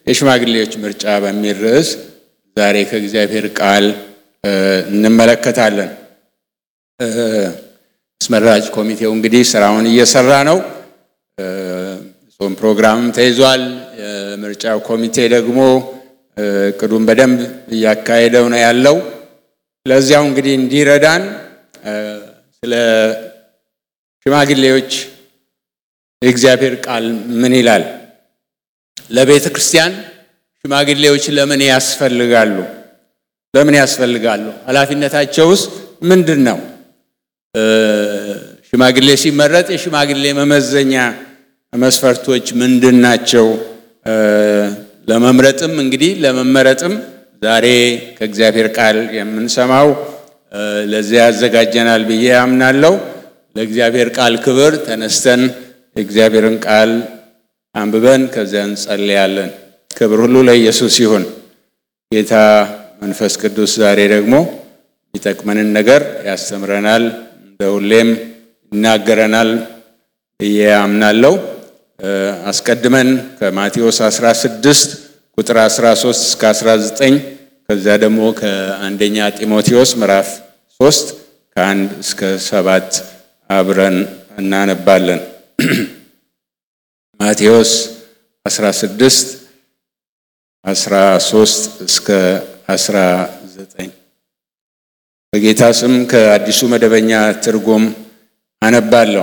የሽማግሌዎች ምርጫ በሚል ርዕስ ዛሬ ከእግዚአብሔር ቃል እንመለከታለን። አስመራጭ ኮሚቴው እንግዲህ ስራውን እየሰራ ነው። ጾም ፕሮግራምም ተይዟል። የምርጫው ኮሚቴ ደግሞ እቅዱን በደንብ እያካሄደው ነው ያለው። ለዚያው እንግዲህ እንዲረዳን ስለ ሽማግሌዎች የእግዚአብሔር ቃል ምን ይላል? ለቤተ ክርስቲያን ሽማግሌዎች ለምን ያስፈልጋሉ? ለምን ያስፈልጋሉ? ኃላፊነታቸውስ ምንድን ነው? ሽማግሌ ሲመረጥ የሽማግሌ መመዘኛ መስፈርቶች ምንድን ናቸው? ለመምረጥም እንግዲህ ለመመረጥም ዛሬ ከእግዚአብሔር ቃል የምንሰማው ለዚያ ያዘጋጀናል ብዬ አምናለሁ። ለእግዚአብሔር ቃል ክብር ተነስተን የእግዚአብሔርን ቃል አንብበን ከዚያ እንጸልያለን። ክብር ሁሉ ለኢየሱስ ይሁን። ጌታ መንፈስ ቅዱስ ዛሬ ደግሞ የሚጠቅመንን ነገር ያስተምረናል፣ እንደ ሁሌም ይናገረናል ብዬ አምናለሁ። አስቀድመን ከማቴዎስ 16 ቁጥር 13 እስከ 19 ከዚያ ደግሞ ከአንደኛ ጢሞቴዎስ ምዕራፍ 3 ከአንድ እስከ ሰባት አብረን እናነባለን። ማቴዎስ 16 13 እስከ 19 በጌታ ስም ከአዲሱ መደበኛ ትርጉም አነባለሁ።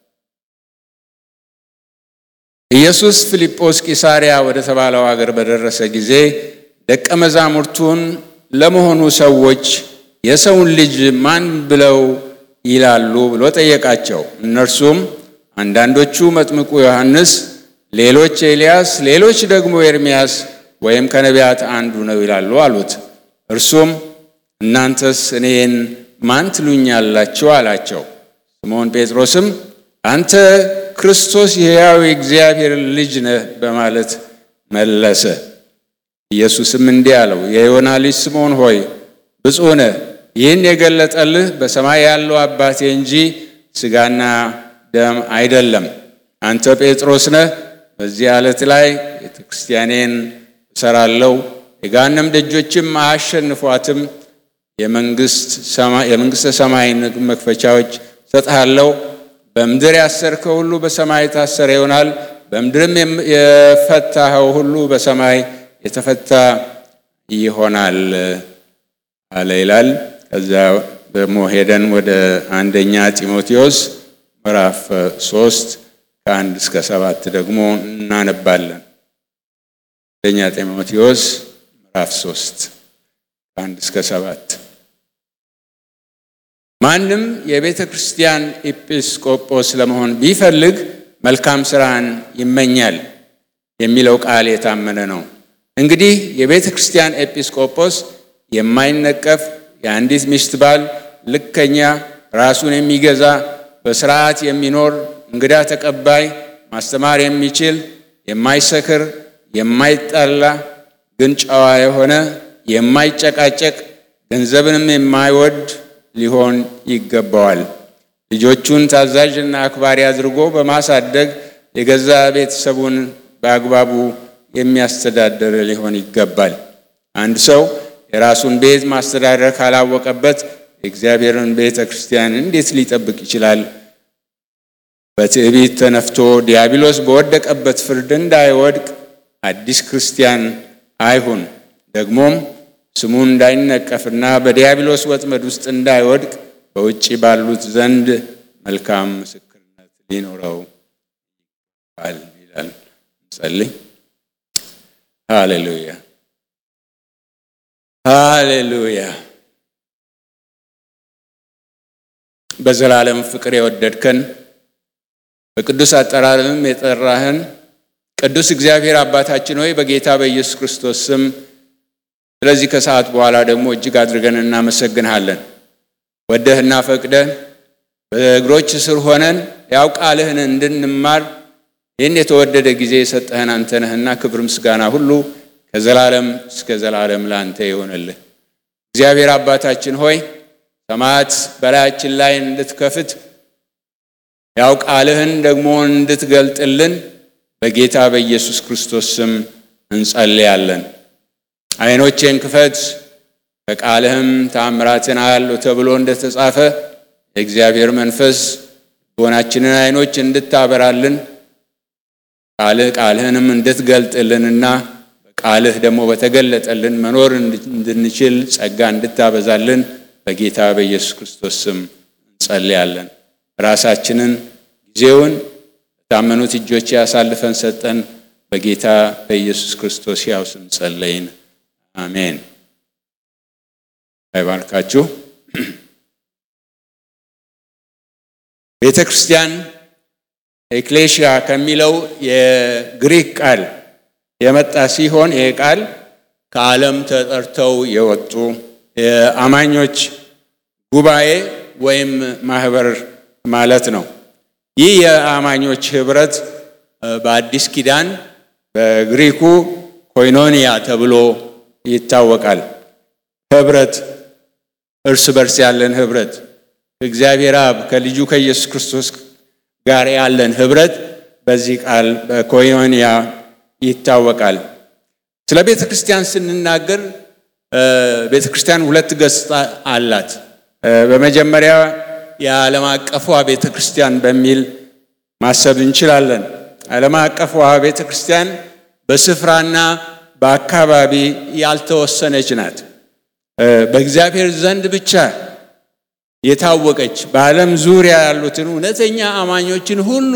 ኢየሱስ ፊልጶስ ቂሳሪያ ወደ ተባለው አገር በደረሰ ጊዜ ደቀ መዛሙርቱን ለመሆኑ ሰዎች የሰውን ልጅ ማን ብለው ይላሉ ብሎ ጠየቃቸው። እነርሱም አንዳንዶቹ መጥምቁ ዮሐንስ፣ ሌሎች ኤልያስ፣ ሌሎች ደግሞ ኤርምያስ ወይም ከነቢያት አንዱ ነው ይላሉ አሉት። እርሱም እናንተስ እኔን ማን ትሉኛላችሁ? አላቸው። ስምዖን ጴጥሮስም አንተ ክርስቶስ የሕያው የእግዚአብሔር ልጅ ነህ በማለት መለሰ። ኢየሱስም እንዲህ አለው፣ የዮና ልጅ ስምዖን ሆይ ብፁዕ ነህ፣ ይህን የገለጠልህ በሰማይ ያለው አባቴ እንጂ ሥጋና ደም አይደለም። አንተ ጴጥሮስ ነህ፣ በዚህ ዓለት ላይ ቤተ ክርስቲያኔን እሰራለሁ፣ የገሃነም ደጆችም አያሸንፏትም። የመንግሥተ ሰማይን መክፈቻዎች ሰጥሃለሁ። በምድር ያሰርከው ሁሉ በሰማይ የታሰረ ይሆናል፣ በምድርም የፈታኸው ሁሉ በሰማይ የተፈታ ይሆናል አለ ይላል። ከዛ ደግሞ ሄደን ወደ አንደኛ ጢሞቴዎስ ምዕራፍ ሶስት ከአንድ እስከ ሰባት ደግሞ እናነባለን። አንደኛ ጢሞቴዎስ ምዕራፍ ሶስት ከአንድ እስከ ሰባት ማንም የቤተ ክርስቲያን ኤጲስቆጶስ ለመሆን ቢፈልግ መልካም ሥራን ይመኛል የሚለው ቃል የታመነ ነው። እንግዲህ የቤተ ክርስቲያን ኤጲስቆጶስ የማይነቀፍ የአንዲት ሚስት ባል፣ ልከኛ፣ ራሱን የሚገዛ በስርዓት የሚኖር እንግዳ ተቀባይ፣ ማስተማር የሚችል የማይሰክር፣ የማይጣላ ግን ጨዋ የሆነ የማይጨቃጨቅ ገንዘብንም የማይወድ ሊሆን ይገባዋል። ልጆቹን ታዛዥና አክባሪ አድርጎ በማሳደግ የገዛ ቤተሰቡን በአግባቡ የሚያስተዳድር ሊሆን ይገባል። አንድ ሰው የራሱን ቤት ማስተዳደር ካላወቀበት የእግዚአብሔርን ቤተ ክርስቲያን እንዴት ሊጠብቅ ይችላል? በትዕቢት ተነፍቶ ዲያብሎስ በወደቀበት ፍርድ እንዳይወድቅ አዲስ ክርስቲያን አይሁን። ደግሞም ስሙ እንዳይነቀፍና በዲያብሎስ ወጥመድ ውስጥ እንዳይወድቅ በውጭ ባሉት ዘንድ መልካም ምስክርነት ሊኖረው ይገባል ይላል። እንጸልይ። ሃሌሉያ ሃሌሉያ። በዘላለም ፍቅር የወደድከን በቅዱስ አጠራርም የጠራህን ቅዱስ እግዚአብሔር አባታችን ሆይ በጌታ በኢየሱስ ክርስቶስ ስም ስለዚህ ከሰዓት በኋላ ደግሞ እጅግ አድርገን እናመሰግንሃለን። ወደህና ፈቅደህ በእግሮች ስር ሆነን ያው ቃልህን እንድንማር ይህን የተወደደ ጊዜ የሰጠህን አንተ ነህና ክብር ምስጋና ሁሉ ከዘላለም እስከ ዘላለም ለአንተ ይሆንልህ። እግዚአብሔር አባታችን ሆይ ሰማያት በላያችን ላይ እንድትከፍት ያው ቃልህን ደግሞ እንድትገልጥልን በጌታ በኢየሱስ ክርስቶስ ስም እንጸልያለን። ዓይኖቼን ክፈት ከቃልህም ተአምራትን አያለሁ ተብሎ እንደተጻፈ የእግዚአብሔር መንፈስ ልቦናችንን ዓይኖች እንድታበራልን ቃልህ ቃልህንም እንድትገልጥልንና በቃልህ ደግሞ በተገለጠልን መኖር እንድንችል ጸጋ እንድታበዛልን በጌታ በኢየሱስ ክርስቶስ ስም እንጸልያለን። ራሳችንን ጊዜውን በታመኑት እጆች ያሳልፈን ሰጠን። በጌታ በኢየሱስ ክርስቶስ ያው ስም ጸለይን፣ አሜን። አይባርካችሁ። ቤተ ክርስቲያን ኤክሌሽያ ከሚለው የግሪክ ቃል የመጣ ሲሆን ይህ ቃል ከዓለም ተጠርተው የወጡ የአማኞች ጉባኤ ወይም ማህበር ማለት ነው። ይህ የአማኞች ህብረት በአዲስ ኪዳን በግሪኩ ኮይኖኒያ ተብሎ ይታወቃል። ህብረት፣ እርስ በርስ ያለን ህብረት ከእግዚአብሔር አብ ከልጁ ከኢየሱስ ክርስቶስ ጋር ያለን ህብረት በዚህ ቃል በኮዮንያ ይታወቃል። ስለ ቤተ ክርስቲያን ስንናገር ቤተ ክርስቲያን ሁለት ገጽታ አላት። በመጀመሪያ የዓለም አቀፏ ቤተ ክርስቲያን በሚል ማሰብ እንችላለን። ዓለም አቀፏ ቤተ ክርስቲያን በስፍራና በአካባቢ ያልተወሰነች ናት። በእግዚአብሔር ዘንድ ብቻ የታወቀች በዓለም ዙሪያ ያሉትን እውነተኛ አማኞችን ሁሉ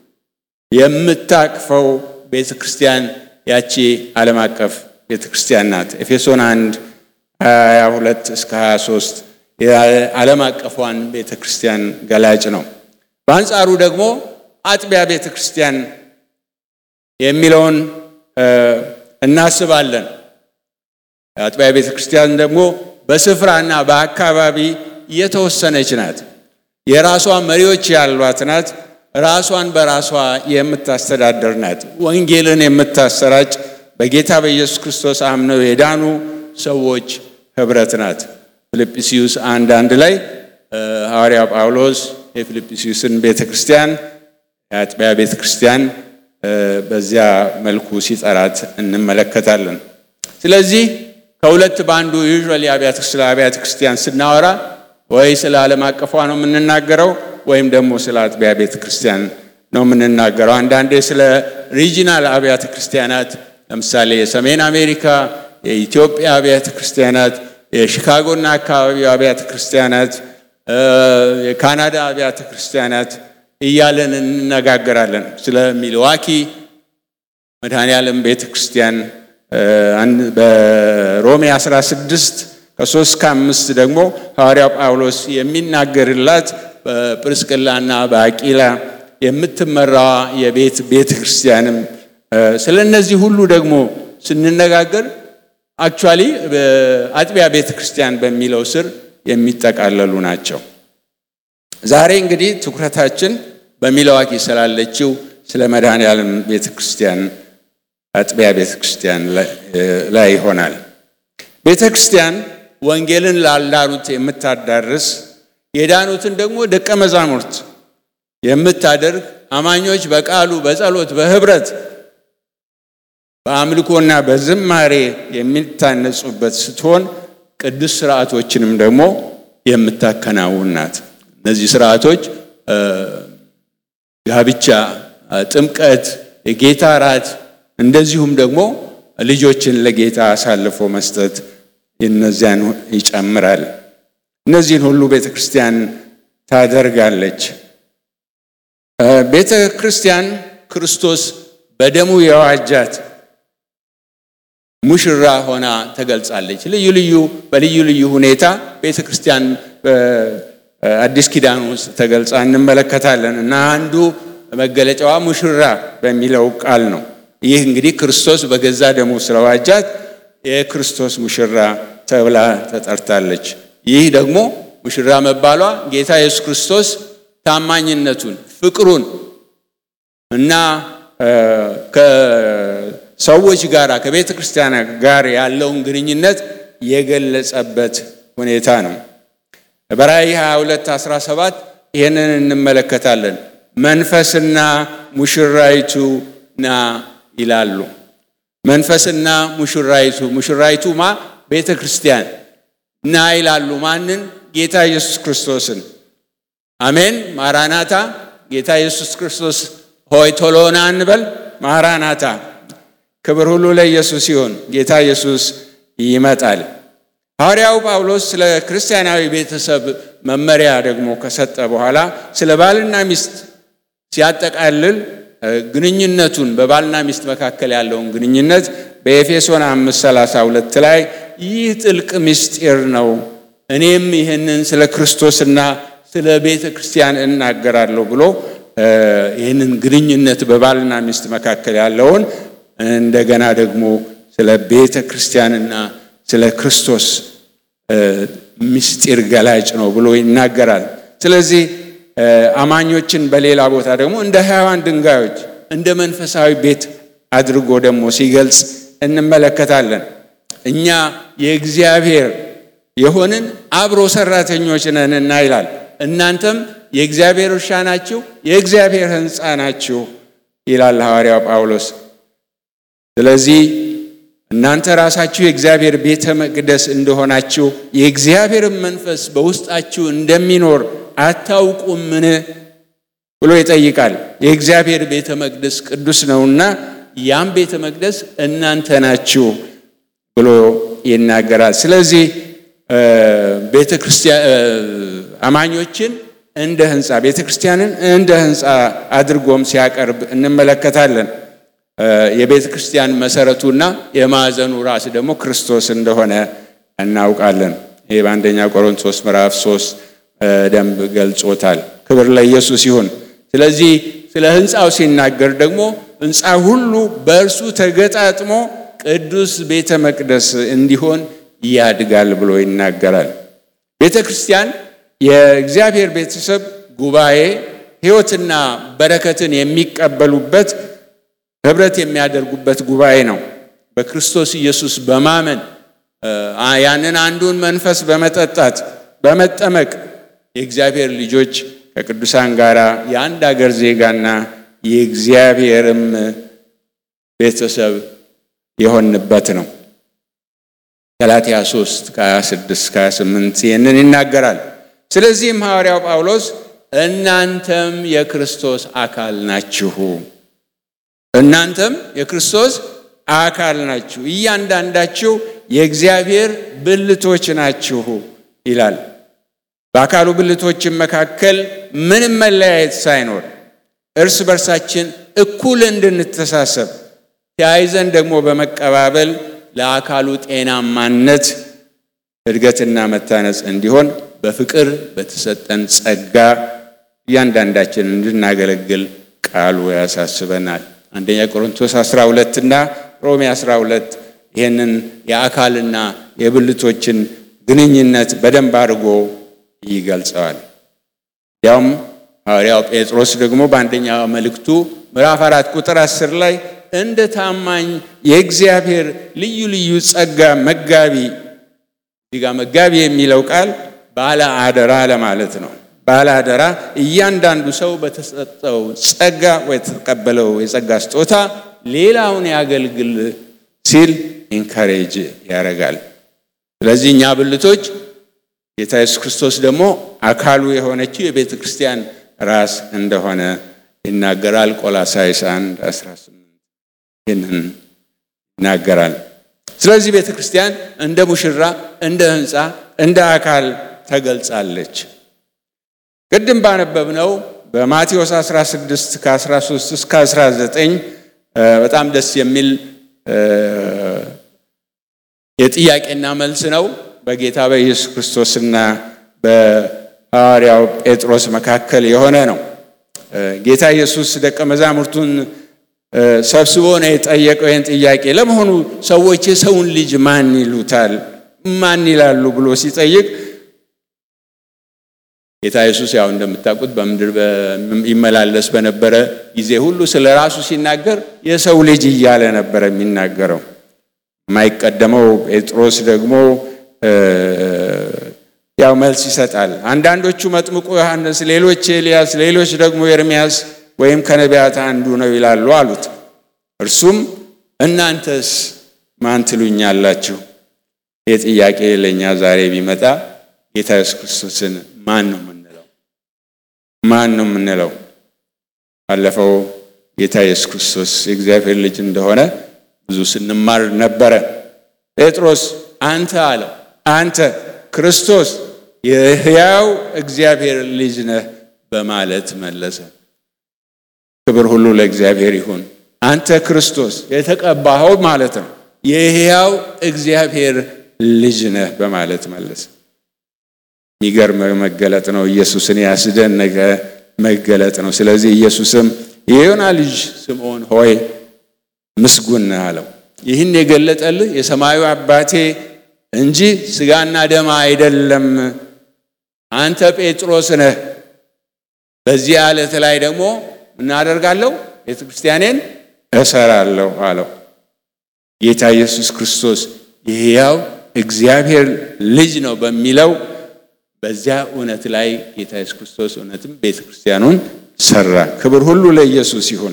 የምታቅፈው ቤተ ክርስቲያን ያቺ ዓለም አቀፍ ቤተ ክርስቲያን ናት። ኤፌሶን 1 22 እስከ 23 የዓለም አቀፏን ቤተ ክርስቲያን ገላጭ ነው። በአንጻሩ ደግሞ አጥቢያ ቤተ ክርስቲያን የሚለውን እናስባለን። አጥቢያ ቤተ ክርስቲያን ደግሞ በስፍራና በአካባቢ የተወሰነች ናት። የራሷ መሪዎች ያሏት ናት። ራሷን በራሷ የምታስተዳደር ናት። ወንጌልን የምታሰራጭ በጌታ በኢየሱስ ክርስቶስ አምነው የዳኑ ሰዎች ህብረት ናት። ፊልጵስዩስ አንድ አንድ ላይ ሐዋርያ ጳውሎስ የፊልጵስዩስን ቤተ ክርስቲያን የአጥቢያ ቤተ ክርስቲያን በዚያ መልኩ ሲጠራት እንመለከታለን። ስለዚህ ከሁለት በአንዱ ዩዥዋሊ ስለ አብያተ ክርስቲያን ስናወራ ወይ ስለ ዓለም አቀፏ ነው የምንናገረው ወይም ደግሞ ስለ አጥቢያ ቤተ ክርስቲያን ነው የምንናገረው። አንዳንዴ ስለ ሪጂናል አብያተ ክርስቲያናት ለምሳሌ የሰሜን አሜሪካ፣ የኢትዮጵያ አብያተ ክርስቲያናት፣ የሺካጎና አካባቢው አብያተ ክርስቲያናት፣ የካናዳ አብያተ ክርስቲያናት እያለን እንነጋገራለን። ስለ ሚልዋኪ መድኃኔ ዓለም ቤተ ክርስቲያን በሮሜ 16 ከሶስት ከአምስት ደግሞ ሐዋርያው ጳውሎስ የሚናገርላት በጵርስቅላና በአቂላ የምትመራዋ የቤት ቤተ ክርስቲያንም ስለ እነዚህ ሁሉ ደግሞ ስንነጋገር አክቹዋሊ አጥቢያ ቤተ ክርስቲያን በሚለው ስር የሚጠቃለሉ ናቸው። ዛሬ እንግዲህ ትኩረታችን በሚልዋኪ ስላለችው ስለ መድኃኔ ዓለም ቤተ ክርስቲያን አጥቢያ ቤተ ክርስቲያን ላይ ይሆናል። ቤተ ክርስቲያን ወንጌልን ላልዳኑት የምታዳርስ የዳኑትን ደግሞ ደቀ መዛሙርት የምታደርግ አማኞች በቃሉ በጸሎት በህብረት በአምልኮና በዝማሬ የሚታነጹበት ስትሆን ቅዱስ ስርዓቶችንም ደግሞ የምታከናውን ናት። እነዚህ ስርዓቶች ጋብቻ፣ ጥምቀት፣ የጌታ እራት እንደዚሁም ደግሞ ልጆችን ለጌታ አሳልፎ መስጠት እነዚያን ይጨምራል። እነዚህን ሁሉ ቤተ ክርስቲያን ታደርጋለች። ቤተ ክርስቲያን ክርስቶስ በደሙ የዋጃት ሙሽራ ሆና ተገልጻለች። ልዩ ልዩ በልዩ ልዩ ሁኔታ ቤተ ክርስቲያን በአዲስ ኪዳን ውስጥ ተገልጻ እንመለከታለን እና አንዱ መገለጫዋ ሙሽራ በሚለው ቃል ነው። ይህ እንግዲህ ክርስቶስ በገዛ ደሙ ስለዋጃት የክርስቶስ ሙሽራ ተብላ ተጠርታለች። ይህ ደግሞ ሙሽራ መባሏ ጌታ ኢየሱስ ክርስቶስ ታማኝነቱን፣ ፍቅሩን እና ከሰዎች ጋር ከቤተ ክርስቲያን ጋር ያለውን ግንኙነት የገለጸበት ሁኔታ ነው። በራእይ 22 17 ይህንን እንመለከታለን። መንፈስና ሙሽራይቱ ና ይላሉ። መንፈስና ሙሽራይቱ ሙሽራይቱ ማ ቤተ ክርስቲያን ና ይላሉ። ማንን? ጌታ ኢየሱስ ክርስቶስን። አሜን። ማራናታ ጌታ ኢየሱስ ክርስቶስ ሆይ ቶሎ ና እንበል። ማራናታ። ክብር ሁሉ ለኢየሱስ ይሁን። ጌታ ኢየሱስ ይመጣል። ሐዋርያው ጳውሎስ ስለ ክርስቲያናዊ ቤተሰብ መመሪያ ደግሞ ከሰጠ በኋላ ስለ ባልና ሚስት ሲያጠቃልል ግንኙነቱን በባልና ሚስት መካከል ያለውን ግንኙነት በኤፌሶን 532 ላይ ይህ ጥልቅ ምስጢር ነው፣ እኔም ይህንን ስለ ክርስቶስና ስለ ቤተ ክርስቲያን እናገራለሁ ብሎ ይህንን ግንኙነት በባልና ሚስት መካከል ያለውን እንደገና ደግሞ ስለ ቤተ ክርስቲያንና ስለ ክርስቶስ ምስጢር ገላጭ ነው ብሎ ይናገራል። ስለዚህ አማኞችን በሌላ ቦታ ደግሞ እንደ ሕያዋን ድንጋዮች እንደ መንፈሳዊ ቤት አድርጎ ደግሞ ሲገልጽ እንመለከታለን። እኛ የእግዚአብሔር የሆንን አብሮ ሰራተኞች ነንና ይላል። እናንተም የእግዚአብሔር እርሻ ናችሁ፣ የእግዚአብሔር ሕንፃ ናችሁ ይላል ሐዋርያው ጳውሎስ። ስለዚህ እናንተ ራሳችሁ የእግዚአብሔር ቤተ መቅደስ እንደሆናችሁ የእግዚአብሔርን መንፈስ በውስጣችሁ እንደሚኖር አታውቁምን ብሎ ይጠይቃል። የእግዚአብሔር ቤተ መቅደስ ቅዱስ ነውና ያም ቤተ መቅደስ እናንተ ናችሁ ብሎ ይናገራል። ስለዚህ ቤተ ክርስቲያን አማኞችን እንደ ሕንፃ ቤተ ክርስቲያንን እንደ ሕንፃ አድርጎም ሲያቀርብ እንመለከታለን። የቤተ ክርስቲያን መሰረቱና የማዕዘኑ ራስ ደግሞ ክርስቶስ እንደሆነ እናውቃለን። ይህ በአንደኛ ቆሮንቶስ ምዕራፍ ሶስት ደንብ ገልጾታል። ክብር ለኢየሱስ ይሁን። ስለዚህ ስለ ሕንፃው ሲናገር ደግሞ ሕንፃ ሁሉ በእርሱ ተገጣጥሞ ቅዱስ ቤተ መቅደስ እንዲሆን ያድጋል ብሎ ይናገራል። ቤተ ክርስቲያን የእግዚአብሔር ቤተሰብ ጉባኤ ሕይወትና በረከትን የሚቀበሉበት ህብረት የሚያደርጉበት ጉባኤ ነው። በክርስቶስ ኢየሱስ በማመን ያንን አንዱን መንፈስ በመጠጣት በመጠመቅ የእግዚአብሔር ልጆች ከቅዱሳን ጋር የአንድ አገር ዜጋና የእግዚአብሔርም ቤተሰብ የሆንበት ነው። ገላትያ 3 ከ26 ከ28 ይህንን ይናገራል። ስለዚህም ሐዋርያው ጳውሎስ እናንተም የክርስቶስ አካል ናችሁ እናንተም የክርስቶስ አካል ናችሁ፣ እያንዳንዳችሁ የእግዚአብሔር ብልቶች ናችሁ ይላል። በአካሉ ብልቶችን መካከል ምንም መለያየት ሳይኖር እርስ በርሳችን እኩል እንድንተሳሰብ ተያይዘን ደግሞ በመቀባበል ለአካሉ ጤናማነት እድገትና መታነጽ እንዲሆን በፍቅር በተሰጠን ጸጋ እያንዳንዳችን እንድናገለግል ቃሉ ያሳስበናል። አንደኛ ቆሮንቶስ 12 እና ሮሜ 12 ይህንን የአካልና የብልቶችን ግንኙነት በደንብ አድርጎ ይገልጸዋል። ያውም ሐዋርያው ጴጥሮስ ደግሞ በአንደኛ መልእክቱ ምዕራፍ አራት ቁጥር 10 ላይ እንደ ታማኝ የእግዚአብሔር ልዩ ልዩ ጸጋ መጋቢ እዚህ ጋ መጋቢ የሚለው ቃል ባለ አደራ ለማለት ነው። ባለ አደራ እያንዳንዱ ሰው በተሰጠው ጸጋ ወይ የተቀበለው የጸጋ ስጦታ ሌላውን ያገልግል ሲል ኢንካሬጅ ያደርጋል። ስለዚህ እኛ ብልቶች ጌታ ኢየሱስ ክርስቶስ ደግሞ አካሉ የሆነችው የቤተ ክርስቲያን ራስ እንደሆነ ይናገራል። ቆላሳይስ 1 18 ይህንን ይናገራል። ስለዚህ ቤተ ክርስቲያን እንደ ሙሽራ፣ እንደ ሕንፃ፣ እንደ አካል ተገልጻለች። ቅድም ባነበብነው በማቴዎስ 16 ከ13 እስከ 19 በጣም ደስ የሚል የጥያቄና መልስ ነው። በጌታ በኢየሱስ ክርስቶስና በሐዋርያው ጴጥሮስ መካከል የሆነ ነው። ጌታ ኢየሱስ ደቀ መዛሙርቱን ሰብስቦ ነው የጠየቀው ይህን ጥያቄ። ለመሆኑ ሰዎች የሰውን ልጅ ማን ይሉታል? ማን ይላሉ ብሎ ሲጠይቅ ጌታ ኢየሱስ ያው እንደምታውቁት በምድር ይመላለስ በነበረ ጊዜ ሁሉ ስለ ራሱ ሲናገር የሰው ልጅ እያለ ነበረ የሚናገረው። የማይቀደመው ጴጥሮስ ደግሞ ያው መልስ ይሰጣል። አንዳንዶቹ መጥምቁ ዮሐንስ፣ ሌሎች ኤልያስ፣ ሌሎች ደግሞ ኤርምያስ ወይም ከነቢያት አንዱ ነው ይላሉ አሉት። እርሱም እናንተስ ማን ትሉኛላችሁ? ይህ ጥያቄ ለእኛ ዛሬ ቢመጣ ጌታ ኢየሱስ ክርስቶስን ማን ነው የምንለው? ማን ነው የምንለው? ባለፈው ጌታ ኢየሱስ ክርስቶስ የእግዚአብሔር ልጅ እንደሆነ ብዙ ስንማር ነበረ። ጴጥሮስ አንተ አለው፣ አንተ ክርስቶስ የሕያው እግዚአብሔር ልጅ ነህ በማለት መለሰ። ክብር ሁሉ ለእግዚአብሔር ይሁን። አንተ ክርስቶስ የተቀባኸው ማለት ነው የሕያው እግዚአብሔር ልጅ ነህ በማለት መለሰ። የሚገርም መገለጥ ነው። ኢየሱስን ያስደነቀ መገለጥ ነው። ስለዚህ ኢየሱስም የዮና ልጅ ስምዖን ሆይ ምስጉን ነህ አለው። ይህን የገለጠልህ የሰማዩ አባቴ እንጂ ሥጋና ደም አይደለም። አንተ ጴጥሮስ ነህ። በዚህ ዓለት ላይ ደግሞ እናደርጋለሁ ቤተ ክርስቲያኔን እሰራለሁ አለው። ጌታ ኢየሱስ ክርስቶስ የሕያው እግዚአብሔር ልጅ ነው በሚለው በዚያ እውነት ላይ ጌታ ኢየሱስ ክርስቶስ እውነትም ቤተ ክርስቲያኑን ሰራ። ክብር ሁሉ ለኢየሱስ ይሁን።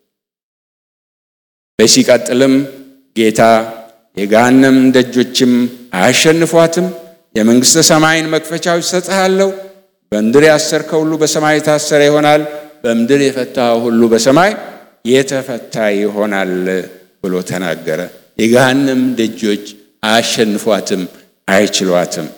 በሲቀጥልም ጌታ የገሃነም ደጆችም አያሸንፏትም፣ የመንግሥተ ሰማይን መክፈቻዎች እሰጥሃለሁ፣ በምድር ያሰርከው ሁሉ በሰማይ የታሰረ ይሆናል፣ በምድር የፈታኸው ሁሉ በሰማይ የተፈታ ይሆናል ብሎ ተናገረ። የገሃነም ደጆች አያሸንፏትም፣ አይችሏትም።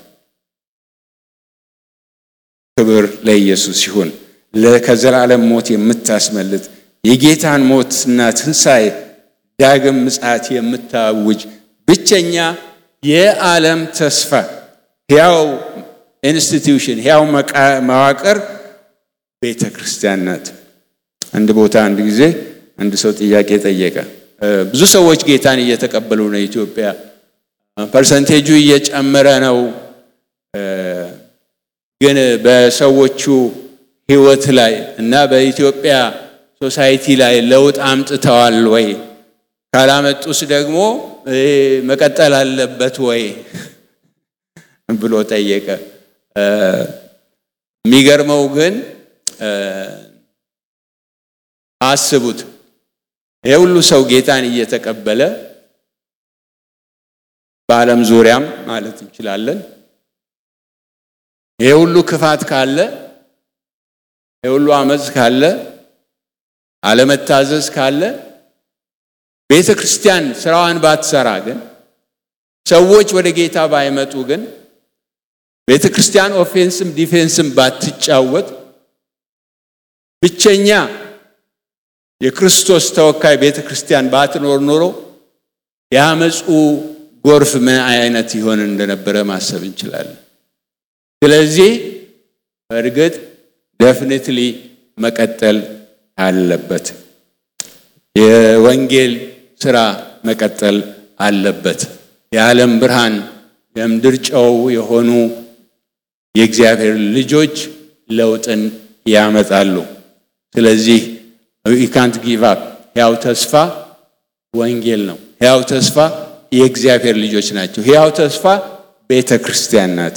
ክብር ለኢየሱስ ይሁን። ከዘላለም ሞት የምታስመልጥ የጌታን ሞትና ትንሣኤ ዳግም ምጽአት የምታውጅ ብቸኛ የዓለም ተስፋ ሕያው ኢንስቲትዩሽን ሕያው መዋቅር ቤተ ክርስቲያን ናት። አንድ ቦታ አንድ ጊዜ አንድ ሰው ጥያቄ ጠየቀ። ብዙ ሰዎች ጌታን እየተቀበሉ ነው፣ ኢትዮጵያ ፐርሰንቴጁ እየጨመረ ነው፣ ግን በሰዎቹ ሕይወት ላይ እና በኢትዮጵያ ሶሳይቲ ላይ ለውጥ አምጥተዋል ወይ? ካላመጡስ ደግሞ መቀጠል አለበት ወይ ብሎ ጠየቀ። የሚገርመው ግን አስቡት፣ ይህ ሁሉ ሰው ጌታን እየተቀበለ በዓለም ዙሪያም ማለት እንችላለን ይህ ሁሉ ክፋት ካለ ይህ ሁሉ አመፅ ካለ አለመታዘዝ ካለ ቤተ ክርስቲያን ስራዋን ባትሰራ ግን ሰዎች ወደ ጌታ ባይመጡ ግን ቤተ ክርስቲያን ኦፌንስም ዲፌንስም ባትጫወት ብቸኛ የክርስቶስ ተወካይ ቤተ ክርስቲያን ባትኖር ኖሮ የአመፁ ጎርፍ ምን አይነት ይሆን እንደነበረ ማሰብ እንችላለን። ስለዚህ በእርግጥ ደፍኒትሊ መቀጠል አለበት። የወንጌል ስራ መቀጠል አለበት። የዓለም ብርሃን የምድር ጨው የሆኑ የእግዚአብሔር ልጆች ለውጥን ያመጣሉ። ስለዚህ ካንት ጊቭ አፕ። ሕያው ተስፋ ወንጌል ነው። ሕያው ተስፋ የእግዚአብሔር ልጆች ናቸው። ሕያው ተስፋ ቤተ ክርስቲያን ናት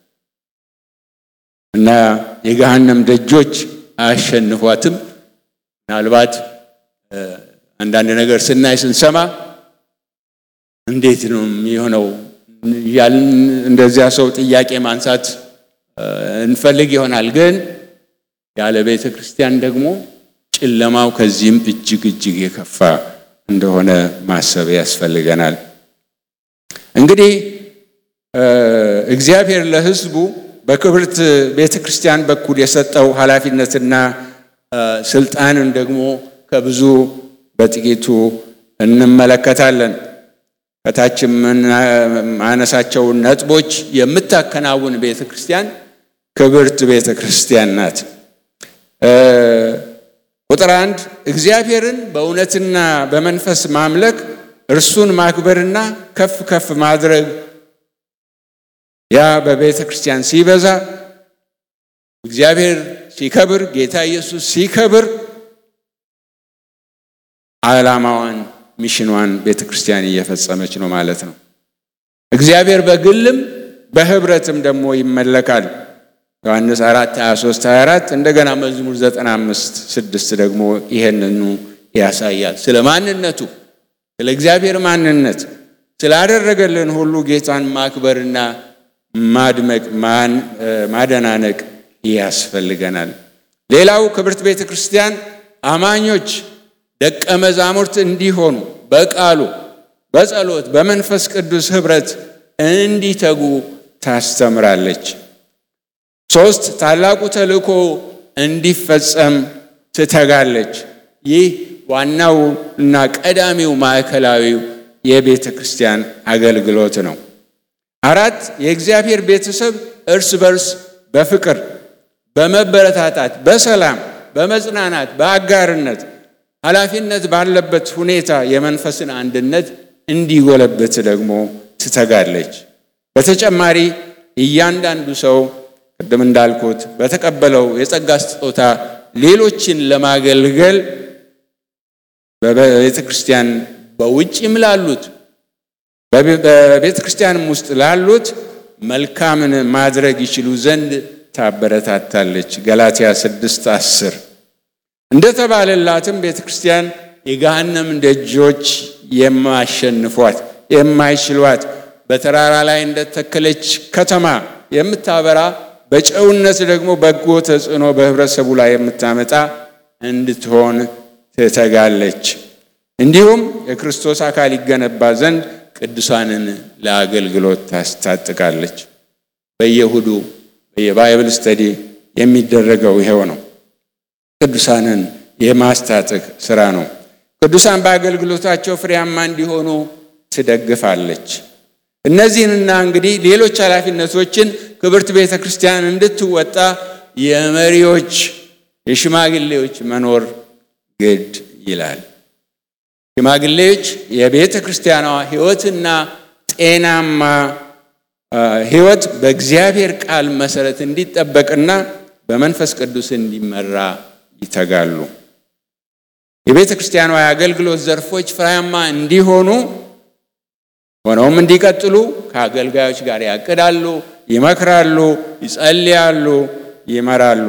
እና የገሃነም ደጆች አያሸንፏትም። ምናልባት አንዳንድ ነገር ስናይ ስንሰማ እንዴት ነው የሚሆነው ያልን እንደዚያ ሰው ጥያቄ ማንሳት እንፈልግ ይሆናል። ግን ያለ ቤተ ክርስቲያን ደግሞ ጨለማው ከዚህም እጅግ እጅግ የከፋ እንደሆነ ማሰብ ያስፈልገናል። እንግዲህ እግዚአብሔር ለሕዝቡ በክብርት ቤተ ክርስቲያን በኩል የሰጠው ኃላፊነትና ስልጣንን ደግሞ ከብዙ በጥቂቱ እንመለከታለን። ከታች የምናነሳቸው ነጥቦች የምታከናውን ቤተ ክርስቲያን ክብርት ቤተ ክርስቲያን ናት። ቁጥር አንድ እግዚአብሔርን በእውነትና በመንፈስ ማምለክ እርሱን ማክበርና ከፍ ከፍ ማድረግ ያ በቤተ ክርስቲያን ሲበዛ እግዚአብሔር ሲከብር፣ ጌታ ኢየሱስ ሲከብር ዓላማዋን ሚሽኗን ቤተ ክርስቲያን እየፈጸመች ነው ማለት ነው። እግዚአብሔር በግልም በህብረትም ደግሞ ይመለካል። ዮሐንስ 4 23 24 እንደገና መዝሙር 95 6 ደግሞ ይሄንኑ ያሳያል። ስለ ማንነቱ ስለ እግዚአብሔር ማንነት ስላደረገልን ሁሉ ጌታን ማክበርና ማድመቅ ማደናነቅ ያስፈልገናል። ሌላው ክብርት ቤተ ክርስቲያን አማኞች ደቀ መዛሙርት እንዲሆኑ በቃሉ በጸሎት በመንፈስ ቅዱስ ኅብረት እንዲተጉ ታስተምራለች። ሶስት ታላቁ ተልእኮ እንዲፈጸም ትተጋለች። ይህ ዋናው እና ቀዳሚው ማዕከላዊው የቤተ ክርስቲያን አገልግሎት ነው። አራት የእግዚአብሔር ቤተሰብ እርስ በርስ በፍቅር በመበረታታት በሰላም በመጽናናት በአጋርነት ኃላፊነት ባለበት ሁኔታ የመንፈስን አንድነት እንዲጎለብት ደግሞ ትተጋለች። በተጨማሪ እያንዳንዱ ሰው ቅድም እንዳልኩት በተቀበለው የጸጋ ስጦታ ሌሎችን ለማገልገል በቤተ ክርስቲያን በውጭም ላሉት በቤተ ክርስቲያንም ውስጥ ላሉት መልካምን ማድረግ ይችሉ ዘንድ ታበረታታለች። ገላትያ ስድስት አስር እንደተባለላትም ቤተ ክርስቲያን የገሃነም ደጆች የማሸንፏት የማይችሏት በተራራ ላይ እንደተከለች ከተማ የምታበራ በጨውነት ደግሞ በጎ ተጽዕኖ በህብረተሰቡ ላይ የምታመጣ እንድትሆን ትተጋለች። እንዲሁም የክርስቶስ አካል ይገነባ ዘንድ ቅዱሳንን ለአገልግሎት ታስታጥቃለች። በየእሁዱ በየባይብል ስተዲ የሚደረገው ይኸው ነው። ቅዱሳንን የማስታጠቅ ስራ ነው። ቅዱሳን በአገልግሎታቸው ፍሬያማ እንዲሆኑ ትደግፋለች። እነዚህንና እንግዲህ ሌሎች ኃላፊነቶችን ክብርት ቤተ ክርስቲያን እንድትወጣ የመሪዎች የሽማግሌዎች መኖር ግድ ይላል። ሽማግሌዎች የቤተ ክርስቲያኗ ሕይወትና ጤናማ ሕይወት በእግዚአብሔር ቃል መሰረት እንዲጠበቅና በመንፈስ ቅዱስ እንዲመራ ይተጋሉ። የቤተ ክርስቲያኗ የአገልግሎት ዘርፎች ፍሬያማ እንዲሆኑ ሆነውም እንዲቀጥሉ ከአገልጋዮች ጋር ያቅዳሉ፣ ይመክራሉ፣ ይጸልያሉ፣ ይመራሉ።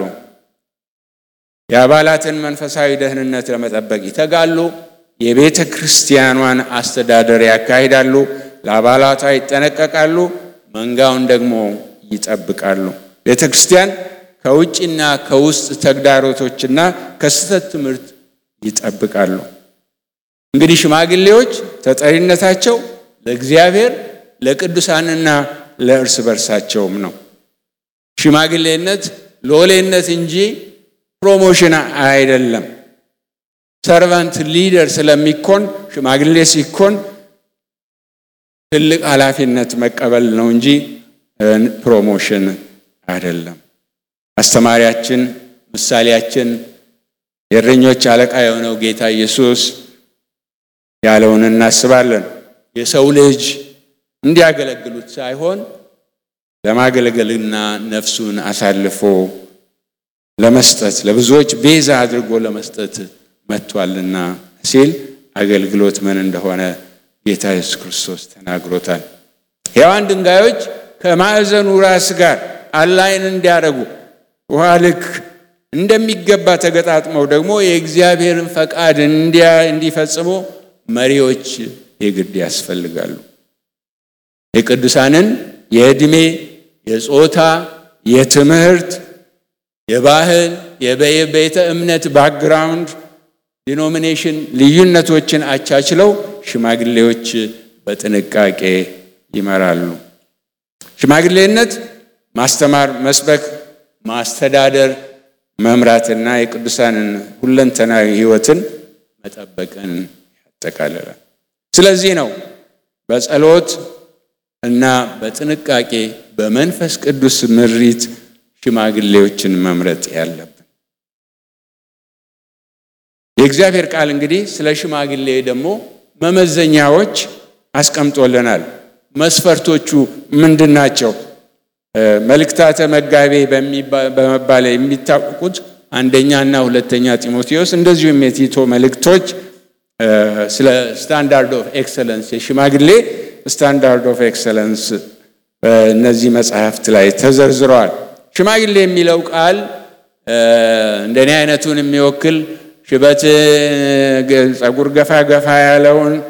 የአባላትን መንፈሳዊ ደህንነት ለመጠበቅ ይተጋሉ። የቤተ ክርስቲያኗን አስተዳደር ያካሂዳሉ። ለአባላቷ ይጠነቀቃሉ። መንጋውን ደግሞ ይጠብቃሉ። ቤተ ክርስቲያን ከውጭና ከውስጥ ተግዳሮቶችና ከስህተት ትምህርት ይጠብቃሉ። እንግዲህ ሽማግሌዎች ተጠሪነታቸው ለእግዚአብሔር ለቅዱሳንና ለእርስ በርሳቸውም ነው። ሽማግሌነት ሎሌነት እንጂ ፕሮሞሽን አይደለም። ሰርቫንት ሊደር ስለሚኮን ሽማግሌ ሲኮን ትልቅ ኃላፊነት መቀበል ነው እንጂ ፕሮሞሽን አይደለም። አስተማሪያችን፣ ምሳሌያችን፣ የእረኞች አለቃ የሆነው ጌታ ኢየሱስ ያለውን እናስባለን። የሰው ልጅ እንዲያገለግሉት ሳይሆን ለማገልገልና ነፍሱን አሳልፎ ለመስጠት ለብዙዎች ቤዛ አድርጎ ለመስጠት መጥቷልና ሲል አገልግሎት ምን እንደሆነ ጌታ ኢየሱስ ክርስቶስ ተናግሮታል። ሕያዋን ድንጋዮች ከማዕዘኑ ራስ ጋር አላይን እንዲያደርጉ ውሃ ልክ እንደሚገባ ተገጣጥመው ደግሞ የእግዚአብሔርን ፈቃድ እንዲፈጽሙ መሪዎች የግድ ያስፈልጋሉ። የቅዱሳንን የዕድሜ፣ የጾታ፣ የትምህርት፣ የባህል፣ የቤተ እምነት ባክግራውንድ ዲኖሚኔሽን ልዩነቶችን አቻችለው ሽማግሌዎች በጥንቃቄ ይመራሉ። ሽማግሌነት ማስተማር፣ መስበክ፣ ማስተዳደር፣ መምራትና የቅዱሳንን ሁለንተናዊ ሕይወትን መጠበቅን ያጠቃልላል። ስለዚህ ነው በጸሎት እና በጥንቃቄ በመንፈስ ቅዱስ ምሪት ሽማግሌዎችን መምረጥ ያለብን። የእግዚአብሔር ቃል እንግዲህ ስለ ሽማግሌ ደግሞ መመዘኛዎች አስቀምጦልናል። መስፈርቶቹ ምንድን ናቸው? መልእክታተ መጋቤ በመባል የሚታወቁት አንደኛ እና ሁለተኛ ጢሞቴዎስ እንደዚሁም የቲቶ መልእክቶች ስለ ስታንዳርድ ኦፍ ኤክሰለንስ የሽማግሌ ስታንዳርድ ኦፍ ኤክሰለንስ በእነዚህ መጽሐፍት ላይ ተዘርዝረዋል። ሽማግሌ የሚለው ቃል እንደኔ አይነቱን የሚወክል ሽበት ጸጉር ገፋ ገፋ ያለውን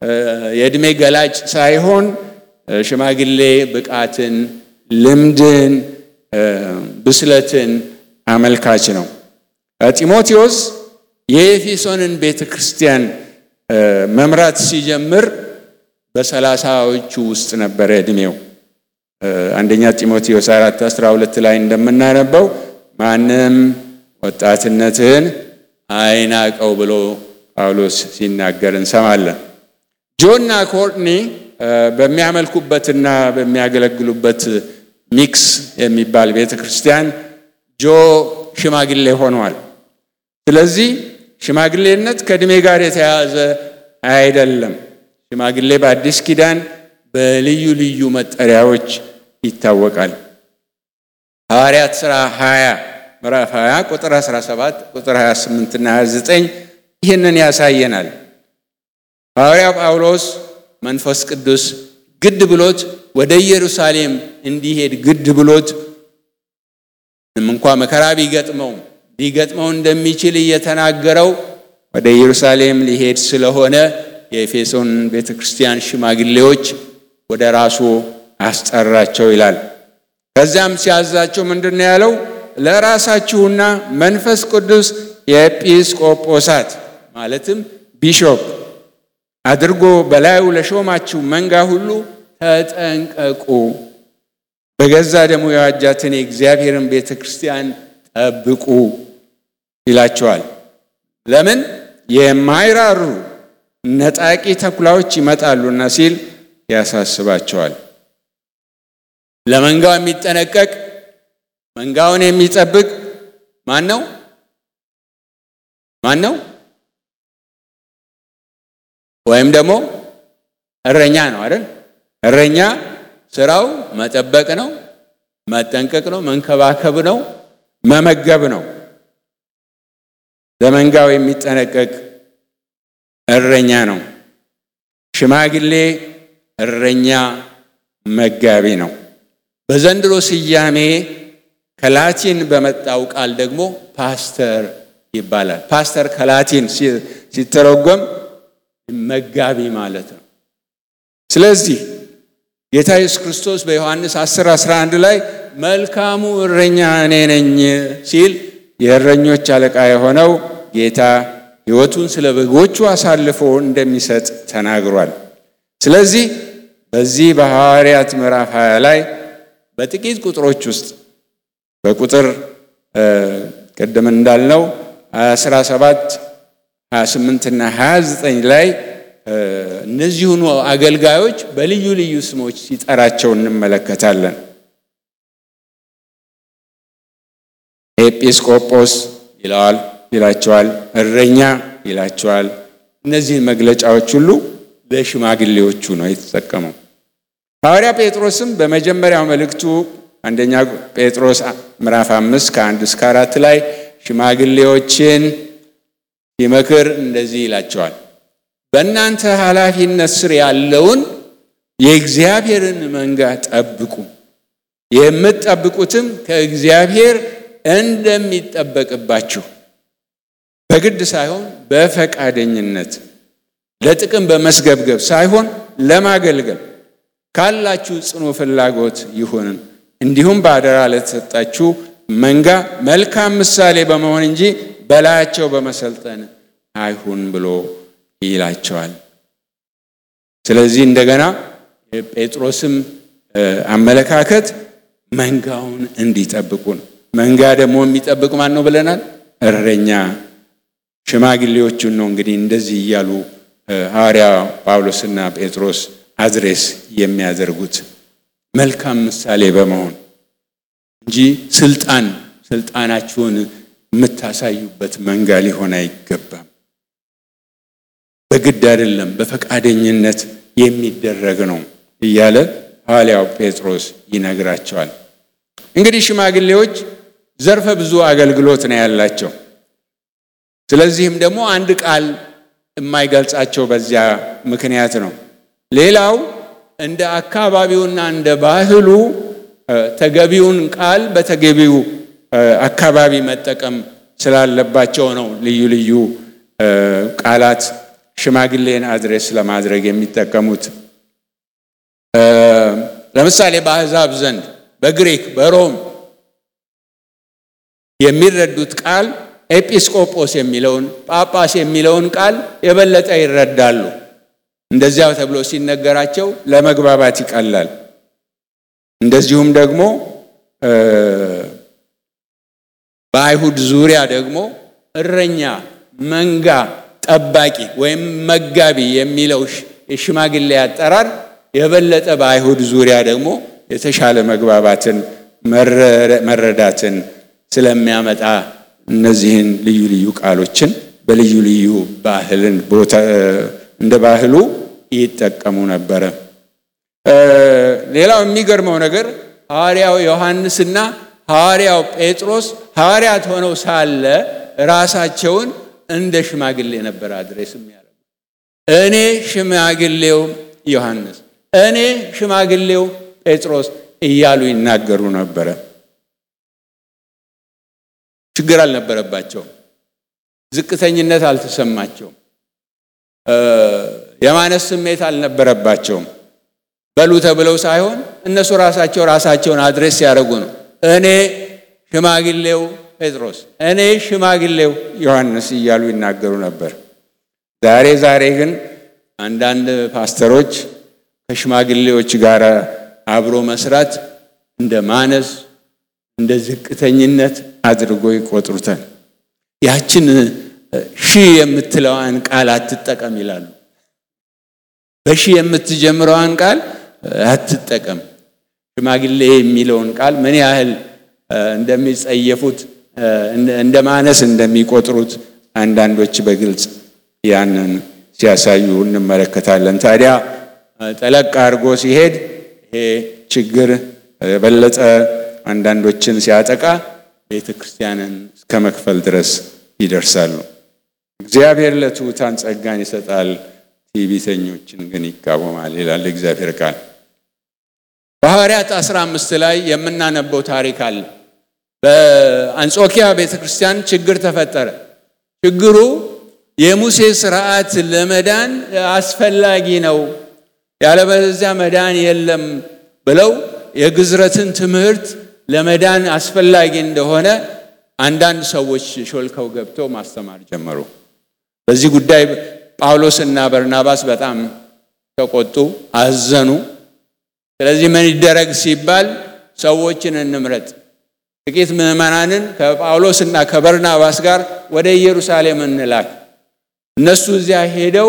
የዕድሜ ገላጭ ሳይሆን ሽማግሌ ብቃትን፣ ልምድን፣ ብስለትን አመልካች ነው። ጢሞቴዎስ የኤፌሶንን ቤተ ክርስቲያን መምራት ሲጀምር በሰላሳዎቹ ውስጥ ነበረ ዕድሜው። አንደኛ ጢሞቴዎስ አራት አስራ ሁለት ላይ እንደምናነበው ማንም ወጣትነትህን አይናቀው ብሎ ጳውሎስ ሲናገር እንሰማለን። ጆና ኮርትኒ በሚያመልኩበትና በሚያገለግሉበት ሚክስ የሚባል ቤተ ክርስቲያን ጆ ሽማግሌ ሆነዋል። ስለዚህ ሽማግሌነት ከዕድሜ ጋር የተያያዘ አይደለም። ሽማግሌ በአዲስ ኪዳን በልዩ ልዩ መጠሪያዎች ይታወቃል። ሐዋርያት ሥራ 20 ምዕራፍ 20 ቁጥር 17 ቁጥር 28 እና 29 ይህንን ያሳየናል። ሐዋርያው ጳውሎስ መንፈስ ቅዱስ ግድ ብሎት ወደ ኢየሩሳሌም እንዲሄድ ግድ ብሎት እንኳ መከራ ቢገጥመው ሊገጥመው እንደሚችል እየተናገረው ወደ ኢየሩሳሌም ሊሄድ ስለሆነ የኤፌሶን ቤተ ክርስቲያን ሽማግሌዎች ወደ ራሱ አስጠራቸው ይላል። ከዚያም ሲያዛቸው ምንድን ነው ያለው? ለራሳችሁና መንፈስ ቅዱስ የኤጲስቆጶሳት ማለትም ቢሾፕ አድርጎ በላዩ ለሾማችሁ መንጋ ሁሉ ተጠንቀቁ፣ በገዛ ደሙ የዋጃትን የእግዚአብሔርን ቤተ ክርስቲያን ጠብቁ ይላቸዋል። ለምን የማይራሩ ነጣቂ ተኩላዎች ይመጣሉና ሲል ያሳስባቸዋል። ለመንጋው የሚጠነቀቅ መንጋውን የሚጠብቅ ማን ነው? ማን ነው? ወይም ደግሞ እረኛ ነው አይደል? እረኛ ስራው መጠበቅ ነው፣ መጠንቀቅ ነው፣ መንከባከብ ነው፣ መመገብ ነው። ለመንጋው የሚጠነቀቅ እረኛ ነው። ሽማግሌ እረኛ መጋቢ ነው። በዘንድሮ ስያሜ ከላቲን በመጣው ቃል ደግሞ ፓስተር ይባላል። ፓስተር ከላቲን ሲተረጎም መጋቢ ማለት ነው። ስለዚህ ጌታ ኢየሱስ ክርስቶስ በዮሐንስ 10 11 ላይ መልካሙ እረኛ እኔ ነኝ ሲል የእረኞች አለቃ የሆነው ጌታ ሕይወቱን ስለ በጎቹ አሳልፎ እንደሚሰጥ ተናግሯል። ስለዚህ በዚህ በሐዋርያት ምዕራፍ 20 ላይ በጥቂት ቁጥሮች ውስጥ በቁጥር ቅድም እንዳልነው 17 28 እና 29 ላይ እነዚሁኑ አገልጋዮች በልዩ ልዩ ስሞች ሲጠራቸው እንመለከታለን። ኤጲስቆጶስ ይለዋል ይላቸዋል፣ እረኛ ይላቸዋል። እነዚህን መግለጫዎች ሁሉ ለሽማግሌዎቹ ነው የተጠቀመው። ሐዋርያ ጴጥሮስም በመጀመሪያው መልእክቱ አንደኛ ጴጥሮስ ምዕራፍ አምስት ከአንድ እስከ አራት ላይ ሽማግሌዎችን ሲመክር እንደዚህ ይላቸዋል። በእናንተ ኃላፊነት ስር ያለውን የእግዚአብሔርን መንጋ ጠብቁ፣ የምትጠብቁትም ከእግዚአብሔር እንደሚጠበቅባችሁ በግድ ሳይሆን በፈቃደኝነት ለጥቅም በመስገብገብ ሳይሆን ለማገልገል ካላችሁ ጽኑ ፍላጎት ይሁን። እንዲሁም በአደራ ለተሰጣችሁ መንጋ መልካም ምሳሌ በመሆን እንጂ በላያቸው በመሰልጠን አይሁን ብሎ ይላቸዋል። ስለዚህ እንደገና የጴጥሮስም አመለካከት መንጋውን እንዲጠብቁ ነው። መንጋ ደግሞ የሚጠብቅ ማን ነው ብለናል? እረኛ ሽማግሌዎቹን ነው እንግዲህ እንደዚህ እያሉ ሐዋርያ ጳውሎስና ጴጥሮስ አድሬስ የሚያደርጉት መልካም ምሳሌ በመሆን እንጂ ስልጣን ስልጣናችሁን የምታሳዩበት መንጋ ሊሆን አይገባም። በግድ አይደለም፣ በፈቃደኝነት የሚደረግ ነው እያለ ሐዋርያው ጴጥሮስ ይነግራቸዋል። እንግዲህ ሽማግሌዎች ዘርፈ ብዙ አገልግሎት ነው ያላቸው። ስለዚህም ደግሞ አንድ ቃል የማይገልጻቸው በዚያ ምክንያት ነው። ሌላው እንደ አካባቢውና እንደ ባህሉ ተገቢውን ቃል በተገቢው አካባቢ መጠቀም ስላለባቸው ነው ልዩ ልዩ ቃላት ሽማግሌን አድሬስ ለማድረግ የሚጠቀሙት። ለምሳሌ በአሕዛብ ዘንድ በግሪክ በሮም የሚረዱት ቃል ኤጲስቆጶስ የሚለውን ጳጳስ የሚለውን ቃል የበለጠ ይረዳሉ። እንደዚያው ተብሎ ሲነገራቸው ለመግባባት ይቀላል። እንደዚሁም ደግሞ በአይሁድ ዙሪያ ደግሞ እረኛ፣ መንጋ ጠባቂ ወይም መጋቢ የሚለው የሽማግሌ አጠራር የበለጠ በአይሁድ ዙሪያ ደግሞ የተሻለ መግባባትን መረዳትን ስለሚያመጣ እነዚህን ልዩ ልዩ ቃሎችን በልዩ ልዩ ባህልን ቦታ እንደ ባህሉ ይጠቀሙ ነበረ። ሌላው የሚገርመው ነገር ሐዋርያው ዮሐንስና ሐዋርያው ጴጥሮስ ሐዋርያት ሆነው ሳለ ራሳቸውን እንደ ሽማግሌ ነበር አድሬስ የሚያደርጉ። እኔ ሽማግሌው ዮሐንስ፣ እኔ ሽማግሌው ጴጥሮስ እያሉ ይናገሩ ነበረ። ችግር አልነበረባቸውም። ዝቅተኝነት አልተሰማቸውም። የማነስ ስሜት አልነበረባቸውም። በሉ ተብለው ሳይሆን እነሱ ራሳቸው ራሳቸውን አድሬስ ሲያደርጉ ነው። እኔ ሽማግሌው ጴጥሮስ፣ እኔ ሽማግሌው ዮሐንስ እያሉ ይናገሩ ነበር። ዛሬ ዛሬ ግን አንዳንድ ፓስተሮች ከሽማግሌዎች ጋር አብሮ መስራት እንደ ማነስ እንደ ዝቅተኝነት አድርጎ ይቆጥሩታል። ያችን ሺህ የምትለዋን ቃል አትጠቀም ይላሉ። በሺህ የምትጀምረዋን ቃል አትጠቀም። ሽማግሌ የሚለውን ቃል ምን ያህል እንደሚጸየፉት እንደ ማነስ እንደሚቆጥሩት አንዳንዶች በግልጽ ያንን ሲያሳዩ እንመለከታለን። ታዲያ ጠለቅ አድርጎ ሲሄድ ይሄ ችግር የበለጠ አንዳንዶችን ሲያጠቃ ቤተ ክርስቲያንን እስከ መክፈል ድረስ ይደርሳሉ። እግዚአብሔር ለትሑታን ጸጋን ይሰጣል፣ ትዕቢተኞችን ግን ይቃወማል ይላል እግዚአብሔር ቃል። በሐዋርያት 15 ላይ የምናነበው ታሪክ አለ። በአንጾኪያ ቤተ ክርስቲያን ችግር ተፈጠረ። ችግሩ የሙሴ ስርዓት ለመዳን አስፈላጊ ነው፣ ያለበለዚያ መዳን የለም ብለው የግዝረትን ትምህርት ለመዳን አስፈላጊ እንደሆነ አንዳንድ ሰዎች ሾልከው ገብተው ማስተማር ጀመሩ። በዚህ ጉዳይ ጳውሎስና በርናባስ በጣም ተቆጡ፣ አዘኑ። ስለዚህ ምን ይደረግ ሲባል ሰዎችን እንምረጥ፣ ጥቂት ምዕመናንን ከጳውሎስና ከበርናባስ ጋር ወደ ኢየሩሳሌም እንላክ። እነሱ እዚያ ሄደው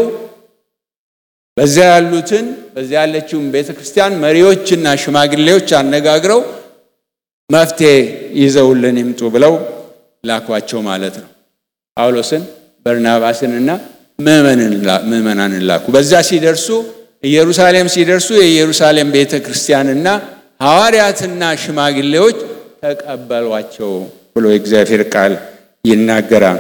በዚያ ያሉትን በዚያ ያለችውን ቤተ ክርስቲያን መሪዎችና ሽማግሌዎች አነጋግረው መፍትሄ ይዘውልን ይምጡ ብለው ላኳቸው ማለት ነው። ጳውሎስን በርናባስንና ምዕመናንን ላኩ። በዛ ሲደርሱ ኢየሩሳሌም ሲደርሱ የኢየሩሳሌም ቤተ ክርስቲያንና ሐዋርያትና ሽማግሌዎች ተቀበሏቸው ብሎ የእግዚአብሔር ቃል ይናገራል።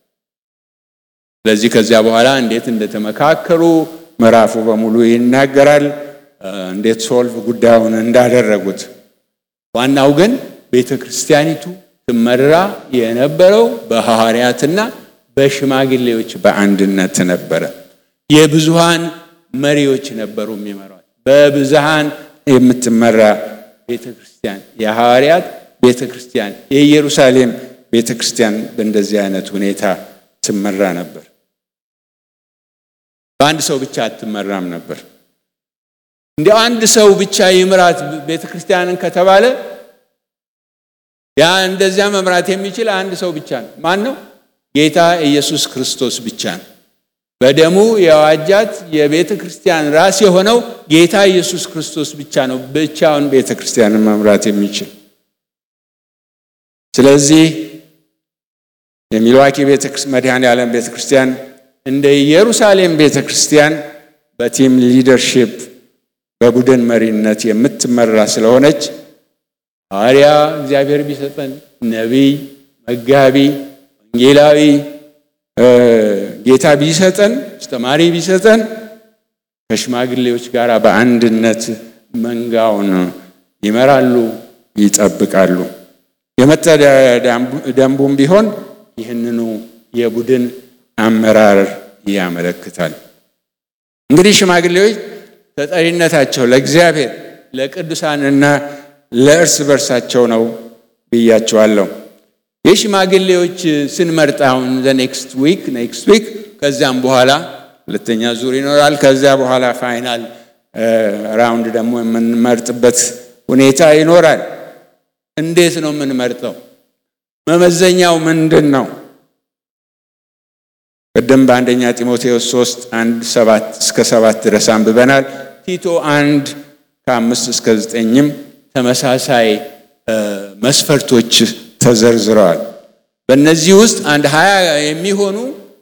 ስለዚህ ከዚያ በኋላ እንዴት እንደተመካከሩ ምዕራፉ በሙሉ ይናገራል። እንዴት ሶልቭ ጉዳዩን እንዳደረጉት። ዋናው ግን ቤተ ክርስቲያኒቱ ትመራ የነበረው በሐዋርያትና በሽማግሌዎች በአንድነት ነበረ። የብዙሃን መሪዎች ነበሩ የሚመሯት። በብዙሃን የምትመራ ቤተ ክርስቲያን፣ የሐዋርያት ቤተ ክርስቲያን፣ የኢየሩሳሌም ቤተ ክርስቲያን በእንደዚህ አይነት ሁኔታ ትመራ ነበር። በአንድ ሰው ብቻ አትመራም ነበር። እንዲያው አንድ ሰው ብቻ ይምራት ቤተ ክርስቲያንን ከተባለ ያ እንደዚያ መምራት የሚችል አንድ ሰው ብቻ ነው። ማን ነው? ጌታ ኢየሱስ ክርስቶስ ብቻ ነው። በደሙ የዋጃት የቤተ ክርስቲያን ራስ የሆነው ጌታ ኢየሱስ ክርስቶስ ብቻ ነው ብቻውን ቤተ ክርስቲያንን መምራት የሚችል። ስለዚህ የሚልዋኪ መድኃኔ ዓለም ቤተ ክርስቲያን እንደ ኢየሩሳሌም ቤተ ክርስቲያን በቲም ሊደርሺፕ በቡድን መሪነት የምትመራ ስለሆነች ሐዋርያ እግዚአብሔር ቢሰጠን፣ ነቢይ፣ መጋቢ፣ ወንጌላዊ ጌታ ቢሰጠን፣ አስተማሪ ቢሰጠን ከሽማግሌዎች ጋር በአንድነት መንጋውን ይመራሉ፣ ይጠብቃሉ። የመተዳደሪያ ደንቡም ቢሆን ይህንኑ የቡድን አመራር ያመለክታል። እንግዲህ ሽማግሌዎች ተጠሪነታቸው ለእግዚአብሔር ለቅዱሳንና ለእርስ በርሳቸው ነው ብያቸዋለሁ። የሽማግሌዎች ስንመርጥ አሁን ኔክስት ዊክ ኔክስት ዊክ ከዚያም በኋላ ሁለተኛ ዙር ይኖራል። ከዚያ በኋላ ፋይናል ራውንድ ደግሞ የምንመርጥበት ሁኔታ ይኖራል። እንዴት ነው የምንመርጠው? መመዘኛው ምንድን ነው? ቅድም በአንደኛ ጢሞቴዎስ 3 አንድ ሰባት እስከ ሰባት ድረስ አንብበናል። ቲቶ አንድ ከአምስት እስከ ዘጠኝም ተመሳሳይ መስፈርቶች ተዘርዝረዋል። በእነዚህ ውስጥ አንድ ሀያ የሚሆኑ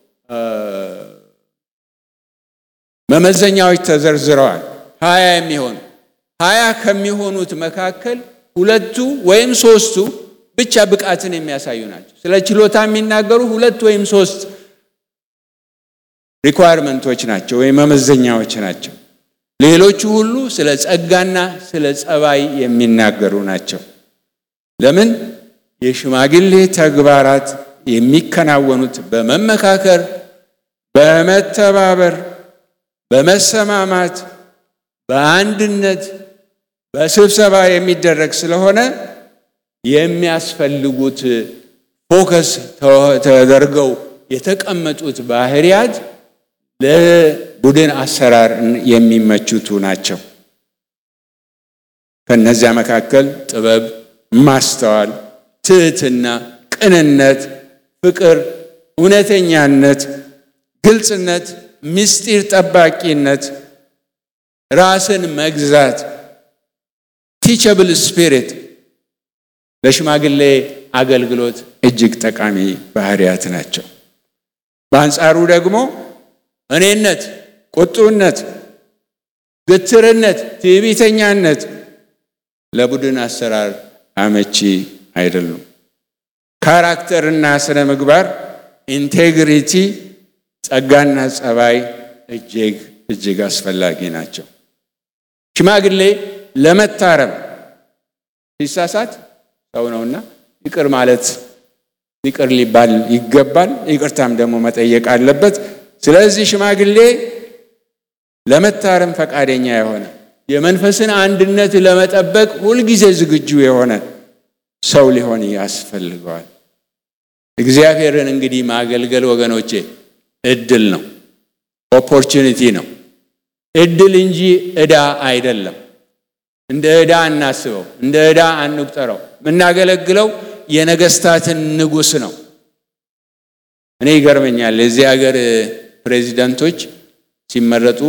መመዘኛዎች ተዘርዝረዋል። ሀያ የሚሆኑ ሀያ ከሚሆኑት መካከል ሁለቱ ወይም ሶስቱ ብቻ ብቃትን የሚያሳዩ ናቸው። ስለ ችሎታ የሚናገሩ ሁለት ወይም ሶስት ሪኳየርመንቶች ናቸው ወይም መመዘኛዎች ናቸው። ሌሎቹ ሁሉ ስለ ጸጋና ስለ ጸባይ የሚናገሩ ናቸው። ለምን? የሽማግሌ ተግባራት የሚከናወኑት በመመካከር፣ በመተባበር፣ በመሰማማት፣ በአንድነት፣ በስብሰባ የሚደረግ ስለሆነ የሚያስፈልጉት ፎከስ ተደርገው የተቀመጡት ባህሪያት ለቡድን አሰራር የሚመቹቱ ናቸው። ከነዚያ መካከል ጥበብ፣ ማስተዋል፣ ትህትና፣ ቅንነት፣ ፍቅር፣ እውነተኛነት፣ ግልጽነት፣ ምስጢር ጠባቂነት፣ ራስን መግዛት፣ ቲቸብል ስፒሪት ለሽማግሌ አገልግሎት እጅግ ጠቃሚ ባህሪያት ናቸው። በአንጻሩ ደግሞ እኔነት፣ ቁጡነት፣ ግትርነት፣ ትዕቢተኛነት ለቡድን አሰራር አመቺ አይደሉም። ካራክተርና ስነ ምግባር ኢንቴግሪቲ፣ ጸጋና ጸባይ እጅግ እጅግ አስፈላጊ ናቸው። ሽማግሌ ለመታረም ሲሳሳት ሰው ነውና ይቅር ማለት ይቅር ሊባል ይገባል። ይቅርታም ደግሞ መጠየቅ አለበት። ስለዚህ ሽማግሌ ለመታረም ፈቃደኛ የሆነ የመንፈስን አንድነት ለመጠበቅ ሁልጊዜ ዝግጁ የሆነ ሰው ሊሆን ያስፈልገዋል። እግዚአብሔርን እንግዲህ ማገልገል ወገኖቼ እድል ነው፣ ኦፖርቹኒቲ ነው። እድል እንጂ ዕዳ አይደለም። እንደ ዕዳ እናስበው፣ እንደ ዕዳ አንቁጠረው። የምናገለግለው የነገስታትን ንጉሥ ነው። እኔ ይገርመኛል የዚህ ሀገር ፕሬዚደንቶች ሲመረጡ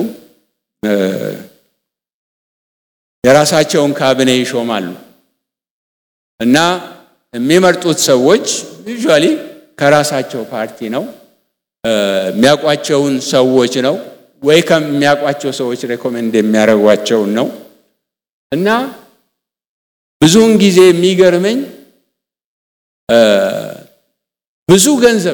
የራሳቸውን ካቢኔ ይሾማሉ እና የሚመርጡት ሰዎች ዩዥዋሊ ከራሳቸው ፓርቲ ነው። የሚያውቋቸውን ሰዎች ነው ወይ ከሚያውቋቸው ሰዎች ሬኮሜንድ የሚያደርጓቸውን ነው እና ብዙውን ጊዜ የሚገርመኝ ብዙ ገንዘብ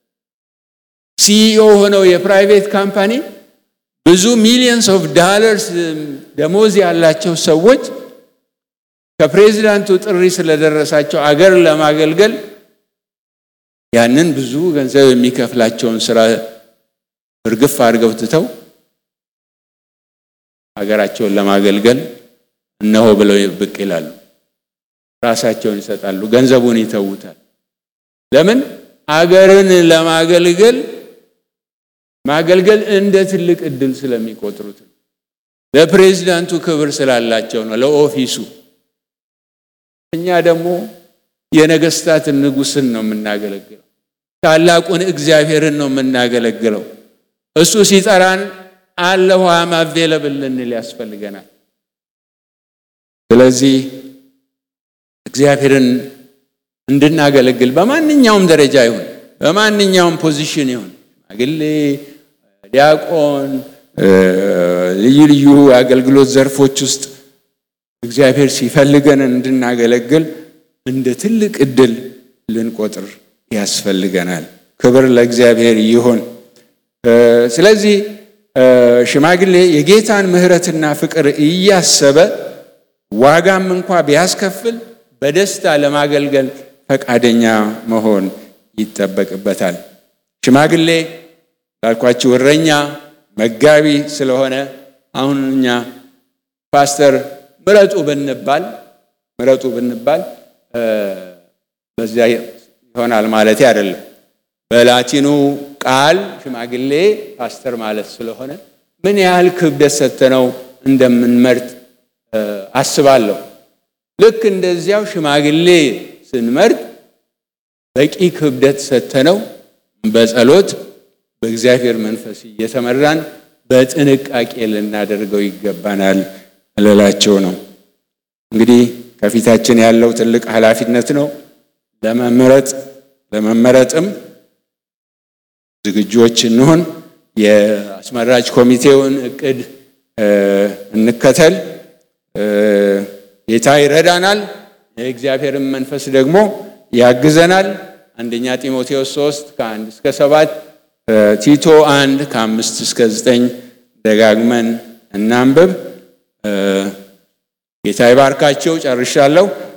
ሲኢኦ ሆነው የፕራይቬት ካምፓኒ ብዙ ሚሊየንስ ኦፍ ዳለርስ ደሞዝ ያላቸው ሰዎች ከፕሬዚዳንቱ ጥሪ ስለደረሳቸው አገር ለማገልገል ያንን ብዙ ገንዘብ የሚከፍላቸውን ስራ እርግፍ አድርገው ትተው ሀገራቸውን ለማገልገል እነሆ ብለው ብቅ ይላሉ። ራሳቸውን ይሰጣሉ፣ ገንዘቡን ይተውታል። ለምን? አገርን ለማገልገል ማገልገል እንደ ትልቅ እድል ስለሚቆጥሩት ነው። ለፕሬዚዳንቱ ክብር ስላላቸው ነው፣ ለኦፊሱ። እኛ ደግሞ የነገስታትን ንጉሥን ነው የምናገለግለው። ታላቁን እግዚአብሔርን ነው የምናገለግለው። እሱ ሲጠራን አለሁ አም አቬለብል ልንል ያስፈልገናል። ስለዚህ እግዚአብሔርን እንድናገለግል በማንኛውም ደረጃ ይሁን በማንኛውም ፖዚሽን ይሁን ሽማግሌ፣ ዲያቆን፣ ልዩ ልዩ አገልግሎት ዘርፎች ውስጥ እግዚአብሔር ሲፈልገን እንድናገለግል እንደ ትልቅ እድል ልንቆጥር ያስፈልገናል። ክብር ለእግዚአብሔር ይሁን። ስለዚህ ሽማግሌ የጌታን ምሕረትና ፍቅር እያሰበ ዋጋም እንኳ ቢያስከፍል በደስታ ለማገልገል ፈቃደኛ መሆን ይጠበቅበታል። ሽማግሌ ላልኳችሁ እረኛ፣ መጋቢ ስለሆነ አሁን እኛ ፓስተር ምረጡ ብንባል ምረጡ ብንባል በዚያ ይሆናል ማለት አይደለም። በላቲኑ ቃል ሽማግሌ ፓስተር ማለት ስለሆነ ምን ያህል ክብደት ሰጥተነው እንደምንመርጥ አስባለሁ። ልክ እንደዚያው ሽማግሌ ስንመርጥ በቂ ክብደት ሰጥተነው በጸሎት በእግዚአብሔር መንፈስ እየተመራን በጥንቃቄ ልናደርገው ይገባናል ልላቸው ነው። እንግዲህ ከፊታችን ያለው ትልቅ ኃላፊነት ነው። ለመመረጥ ለመመረጥም ዝግጆች እንሆን። የአስመራጭ ኮሚቴውን እቅድ እንከተል። ጌታ ይረዳናል፣ የእግዚአብሔርን መንፈስ ደግሞ ያግዘናል። አንደኛ ጢሞቴዎስ 3 ከአንድ እስከ ሰባት ቲቶ አንድ ከአምስት እስከ ዘጠኝ ደጋግመን እናንብብ። ጌታ ይባርካቸው። ጨርሻለሁ።